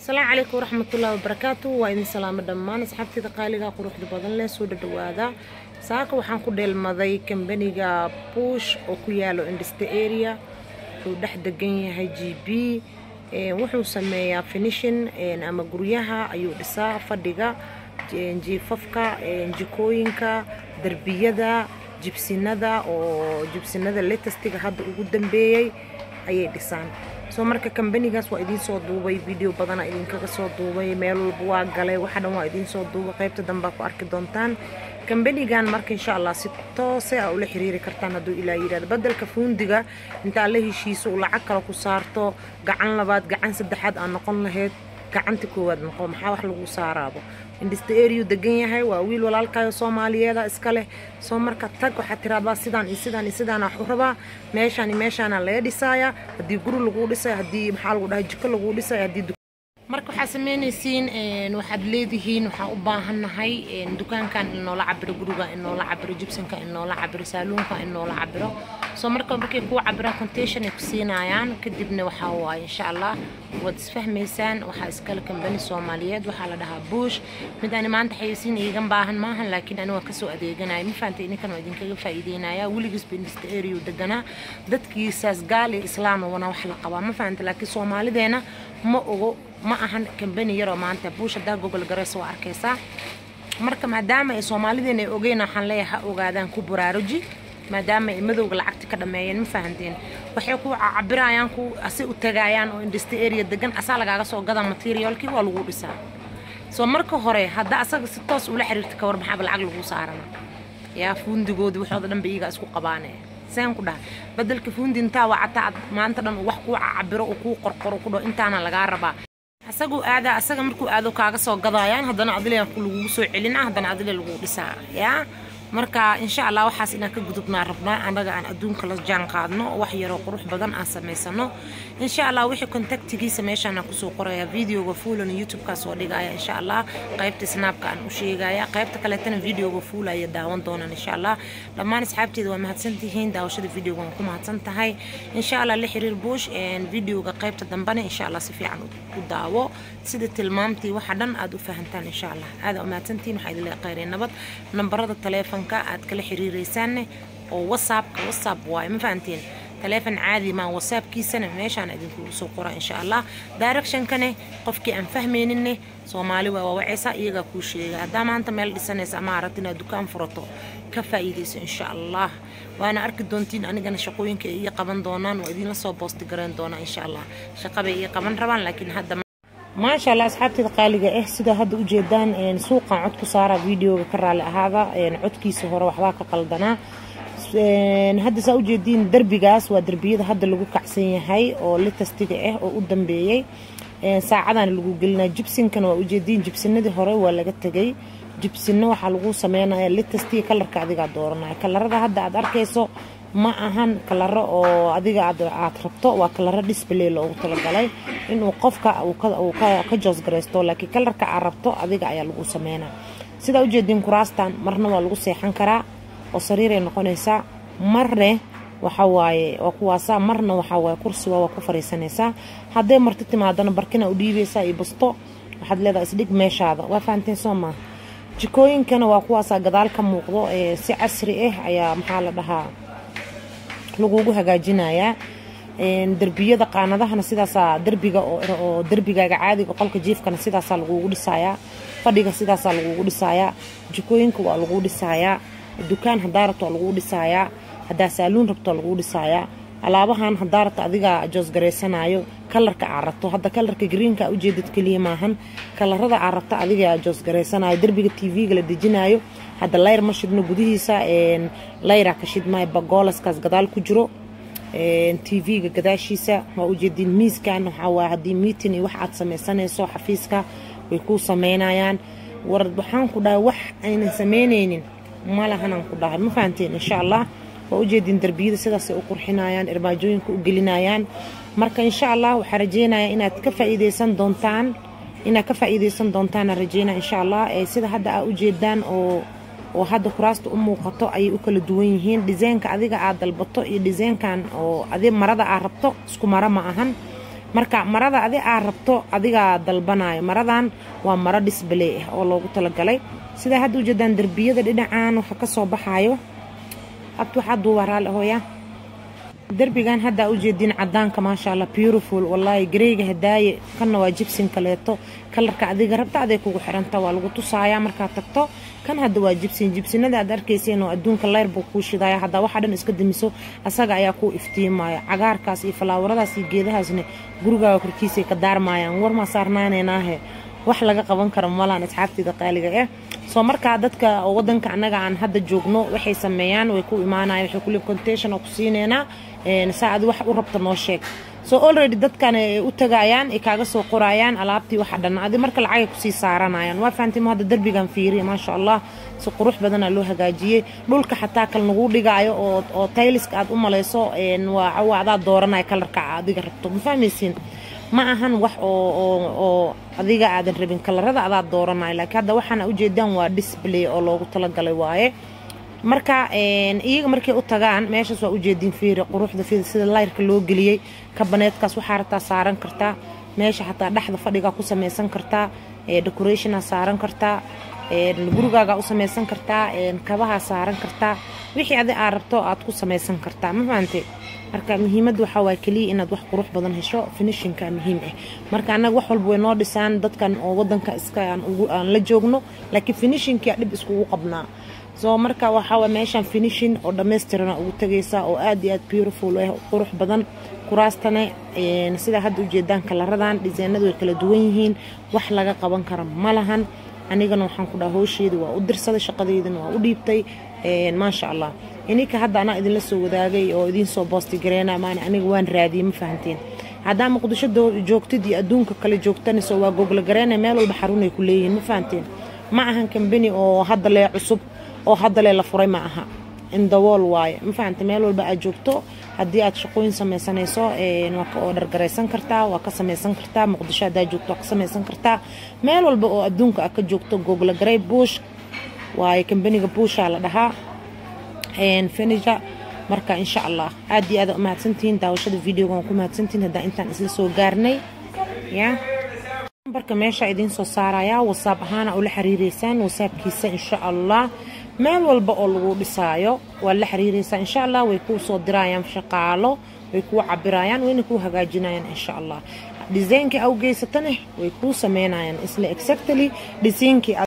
asalaamu calaykum waraxmatullaahi wabarakaatu waa idin salaamo dhammaan asxaabteyda qaaliga quruxda badan leh soo dhadhawaada saaka waxaan ku dheelmaday kambaniga bush oo ku yaalo industry area wuxuu dhex degan yahay g b wuxuu sameeyaa finishin ama guryaha ayuu dhisaa fadhiga jiifafka jikooyinka derbiyada jibsinada oo jibsinada letestiga hadda ugu dambeeyey ayay dhisaan soo marka kambanigaas waa idiin soo duubay video badana idinkaga soo duubay meel walba waa galay waxa dhan waa idiin soo duubay qaybta dambaa ku arki doontaan kambanigan marka insha allah si toose a ula xiriiri kartaan hadduu ilaa yidhahdo bedelka fuundiga intaa la heshiiso uu lacag kale ku saarto gacan labaad gacan saddexaad aa noqon lahayd gacanta koowaad noqo maxaa wax lagu saaraabo industry degan yahay waa wiil walaalkayo soomaaliyeeda iska leh soo marka tag waxaad tiraahdaa sidaan iyo sidaan iyo sidaan wax u rabaa meeshaan iyo meeshaana laga dhisaaya haddii guri laguu dhisaya haddii maxaa lagu dhahay jiko laguu dhisaya haddii marka waxaad sameynaysiin waxaad leedihiin waxaan u baahannahay dukaankan in noola cabiro guriga in noola cabiro jibsanka in noola cabiro saaluunka in noola cabiro soo marka markay kuu cabiraan contation ay ku siinayaan kadibna waxaa waaye insha allah waad isfahmaysaan waxaa iskale kambani soomaaliyeed waxaa la dhahaa bush mid ani maanta xayeysiin iigan baahan maahan laakiin ani waa kasoo adeeganaya ma fahantay idinkan waa idinkaga faa'iideynaya weligiisba industry area deganaa dadkiisaas gaal iyo islaam wana wax la qabaa ma fahantay laakiin soomaalideena ma ogo ma ahan kambani yaroo maanta buush haddaa gogol garaysa waa arkaysaa marka maadaama ay soomaalideena ay ogeyn waxaan leeyahay ha ogaadaan ku baraaruji maadaama ay madowga lacagta ka dhameeyeen ma fahanteen waxay ku cabirayaan ku asi u tagaayaan oo industry area degan asaa lagaaga soo gada materialkii waa lagu dhisaa soo marka hore hadda asaga si toos ula xiriirta kawar maxaaba lacag lagu saarana yaa fuundigoodii waxooda dhan ba iyaga isku qabaane seen ku dhaha bedelka fuundi intaa wacata maanta dhan wax kuu cabiro oo kuu qorqoro ku dhaho intaana lagaa rabaa asaguu aadaa asaga markuu aado kaaga soo gadayaan haddana adile lagugu soo celina haddana adile lagu dhisaa yaa marka insha allah waxaas inaan ka gudubnaa rabnaa annaga aan adduunka la jaan qaadno wax yaroo qurux badan aan samaysano insha allah wixii kontaktigiisa meeshaan aan kusoo qoraya videoga fuulan youtube-kaa soo dhigaya insha allah qaybta snaabka aan u sheegaya qaybta kaleetana videoga fuul aya daawan doonaan insha allah dhammaan asxaabteeda waa mahadsantihiin daawashada videoga waan ku mahadsan tahay insha allah la xiriir bush videoga qaybta dambena insha allah si fiican u daawo sida tilmaamtii waxa dhan aad u fahantaan insha allah aada u mahadsantihiin waxaa idinla qayreen nabad nambarada taleefanka aad kala xiriiraysaanne oo whatsappka whatsapp waaye ma fahanteen taleefon caadi maa whatsappkiisana meeshaan idinkugu soo qora insha allah directionkane qofkii aan fahmayninne soomaali waa wawacaysa iyagaa kuu sheega haddaa maanta meel dhisanaysa ama aragti inaad dukaan furato ka faa'iidayso insha allah waana arki doontiin anigana shaqooyinka ay ii qaban doonaan waa idinla soo boosti garayn doonaa insha allah shaqabay ii qaban rabaan laakiin hadda maasha allah asxaabteeda qaaliga ah sida hadda ujeedaan suuqan cod ku saara videoga ka raali ahaada codkiisa hore waxbaa ka qaldanaa hadda saa ujeediin derbigaas waa derbiyada hadda lagu kacsan yahay oo litastiga ah oo u dambeeyey saacadana lagu gelinaya jibsinkana waa ujeediin jibsinadii hore waa laga tegay jibsino waxaa lagu sameynaya litastiga kalarka adigaa dooranaya kalarada hadda aad arkayso ma ahan kalaro oo adiga aad rabto waa kalaro display loogu talagalay inuu qofka uu ka joosgaraysto laakiin kalarka aad rabto adiga ayaa lagu sameynaa sidaa ujeediin kuraastan marna waa lagu seexan karaa oo sariiray noqonaysaa marne waxawaaye waa kuwaasa marna waxawaaye kursiga waa ku fariisanaysaa hadday marti timaadana barkina u dhiibaysaa iyo basto waxaad leedahay isdhig meeshaada waa fahanteen soo maaha jikooyinkana waa kuwaasaa gadaal ka muuqdo ee si casri ah ayaa maxaa la dhahaa lagugu hagaajinayaa derbiyada qaanadahana sidaasaa derbiga oo derbigaaga caadiga qolka jiifkana sidaasaa lagugu dhisayaa fadhiga sidaasaa lagugu dhisayaa jikooyinka waa lagu dhisayaa dukaan hadaa rabto waa laguu dhisayaa haddaa saaluun rabto waa laguu dhisayaa alaabahan hadaa rabto adigaa joosgaraysanayo kalarka aa rabto hadda kalarka greenka ujeedad keliya maahan kalarada aa rabto adigaa joosgaraysanayo derbiga tv-ga la dejinayo hadda layr ma shidno gudihiisa layraa ka shidmaayo bagoolaskaas gadaal ku jiro tv-ga gadaashiisa waa ujeediin miiskan waxaa haddii miitin iyo wax aad samaysanayso xafiiska way kuu sameynayaan war waxaan ku dhahay wax aynan samaynaynin malahanaan ku dhahay ma fahanteen insha allah waa ujeediin derbiyada sidaasay u qurxinayaan irmaajooyinka u gelinayaan marka insha allah waxaa rajeynaya inaad ka faa'iidaysan doontaan inaad ka faa'iidaysan doontaana rajeynaya insha allah sida hadda aa ujeedaan oo oo hadda kuraasta u muuqato ayay u kala duwan yihiin dhisaynka adiga aad dalbato iyo dhisaynkan oo adi marada aad rabto isku maro ma ahan marka marada adi aad rabto adigaa dalbanayo maradan waa maro disbaley ah oo loogu talagalay sidaa hadda ujeedaan derbiyada dhinacan waxa kasoo baxayo abti waxaa duubaa raali ahoya derbigan haddaa ujeediin cadaanka maasha allah beautiful wallaahi gareyga hadaaye kanna waa jibsin kaleeto kalarka adiga rabta aday kugu xiranta waa lagu tusaaya markaad tagto kan hadda waa jibsin jibsinada aad arkayseen oo adduunka leyr buu kuu shidaya haddaa waxa dhan iska damiso asaga ayaa kuu iftiimaya cagaarkaas iyo falaawaradaas iyo geedahaasna gurigaaga korkiisay ka daarmayaan warmaa saarnaanaynaahe wax laga qaban karo malaan asxaabteeda qaaliga ah soo markaa dadka wadanka annaga aan hadda joogno waxay sameeyaan way ku imaanayan waxay kuli contation oo ku siineynaa saa adi wax u rabta noo sheeg so already dadkan ay u tagayaan ay kaaga soo qorayaan alaabtii waxa dhan adi marka lacagay kusii saaranayaan waa fahantima hadda derbigan fiiriya maasha allah si qurux badanaa loo hagaajiyey dhulka xataa kal nagu dhigaayo oo oo tayliska aad u malayso waa adaa dooranaya kalarka adiga rabto ma fahmaysiin ma ahan wax oo adiga aadan rabin kalarada adaa dooranay laakiin hadda waxaana ujeedaan waa display oo loogu talagalay waaye marka iyaga markay u tagaan meeshaas waa ujeediin fiiri quruxda fiiri sida layrka loo geliyey kabaneedkaas waxaa rabtaa saaran kartaa meesha xataa dhexda fadhigaa ku samaysan kartaa decorationaa saaran kartaa gurigaagaa u samaysan kartaa kabahaa saaran kartaa wixii adi aad rabto aad ku samaysan kartaa ma fahante marka muhiimadda waxaa waa keliya inaad wax qurux badan hesho finishinka muhiim ah marka annaga wax walba way noo dhisaan dadkan oo wadanka iska aan la joogno laakiin finishinkia dhib iskugu qabnaa soo marka waxaa meeshaan finishin oo dhammaystirana ugu tagaysaa oo aad iyo aad beautiful ah qurux badan kuraastana sidaa hadda ujeedaan kalaradan dhisaynadu way kala duwan yihiin wax laga qaban kara ma lahan anigana waxaan ku dhaha howsheedii waa u dirsaday shaqadeydana waa u dhiibtay maasha allah ininka hadda anaa idinla soo wadaagay oo idiin soo boosti gareena maan aniga waan raadiyey ma fahanteen haddaa muqdisho joogtid iyo adduunka kale joogtanayso waa gogla gareena meel walba xarunay ku leeyihiin ma fahanteen ma ahan kambani oo hadda lee cusub oo hadda lee la furay ma aha indawool waaye ma fahante meel walba aad joogto haddii aad shaqooyin samaysanayso waa ka oodhar garaysan kartaa waa ka samaysan kartaa muqdisho haddaa joogto waa ka samaysan kartaa meel walba oo adduunka aad ka joogto gogla garay buush waaye kambaniga buushaa la dhahaa fenija marka insha allah aad iyo aad umahadsantihiin daawashada videoga waan ku mahadsantihiin haddaan intaan isla soo gaarnay ya nambarka meesha idiin soo saarayaa wasaab ahaana ula xiriireysaan wasaabkiisa insha allah meel walba oo lagu dhisaayo waa la xiriireysaa insha allah way kuu soo dirayaan shaqaalo way kuu cabirayaan wayna kuu hagaajinayaan insha allah dhisaynkii aw geysatana way kuu sameynayaan isla exactly dhisaynkii